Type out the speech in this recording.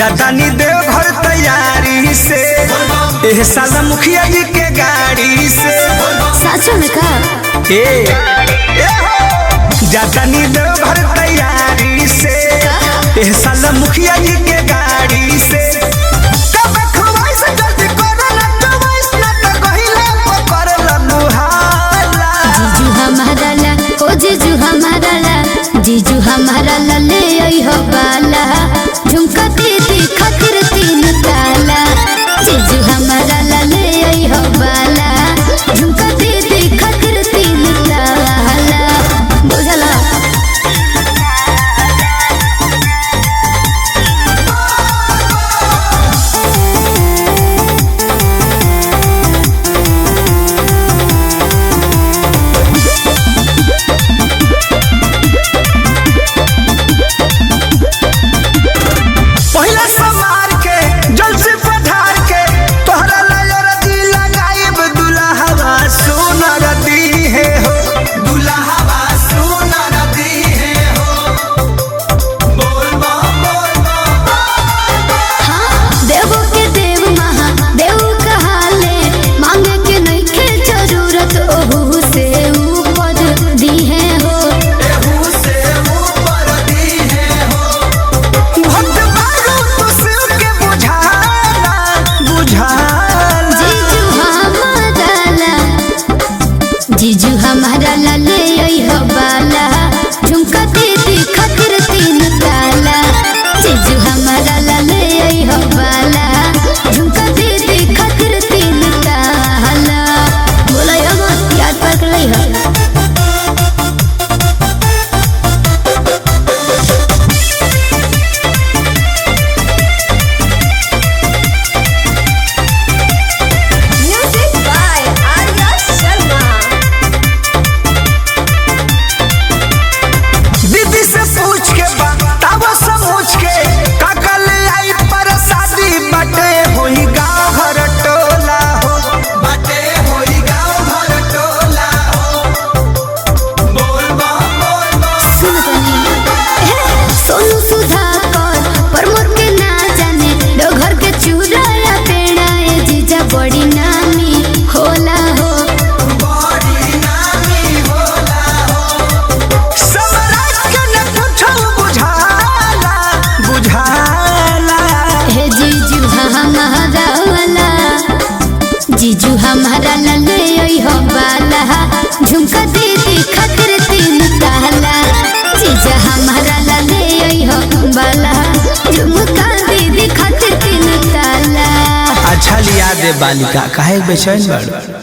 जातानी देव घर तैयारी से एह साल मुखिया जी के गाड़ी से साचो में का ए ए हो जातानी देव घर तैयारी से एह साल मुखिया जी के गाड़ी से कब खवाइस जल्दी करो ना खवाइस ना तो कहिले पकड़ लगू हाला जीजू हमारा ला ओ जीजू हमारा ला जीजू हमारा ला ले आई हो बाला झुमका दीदी खातिर तीन ताला जीजू हमारा ला ले आई हो बाला झुमका दीदी खातिर तीन ताला बुझला पहिला समार के जल से पठार के तोहरा लायर दी लगाइब दुल्हवा सोनर दी है हो दुल्हवा सोनर दी है हो बोल बा बोल बा देवो के देव महा देव कहाले मांगे के नहीं के जरूरत ओहू से ऊपर दी है हो एहू से ऊपर दी है हो भक्त बारू तो शिव के बुझाला बुझाला जीजू हमारा ला जीजू हमारा ला ले आई हो बाला झुमका दीदी खातिर तीन ताला जीजू हमारा ला ले आई हो बाला झुमका दीदी खातिर तीन ताला बोला हम याद पर कर लई हो Music by Arya Sharma. दीदी से पूछ के बतावा समझ के काका ले आई पर शादी बटे होई गाँव घर टोला हो बटे होई गाँव घर टोला हो बोल बा बोल बा सुन तनी सोनू सुधाकर प्रमोद के ना जाने दो घर के चूड़ा या पेड़ा ए जीजा बड़ी नामी होला हो बड़ी नामी होला हो समराज के न पूछो बुझाला बुझाला हे जीजू हमारा वाला जीजू हमारा ला ले आई हो बाला झुमका दीदी खातिर तीन ताला जीजा हमारा ला ले आई हो बाला झुमका दीदी खातिर तीन ताला अच्छा लिया दे बालिका काहे बेचैन बड़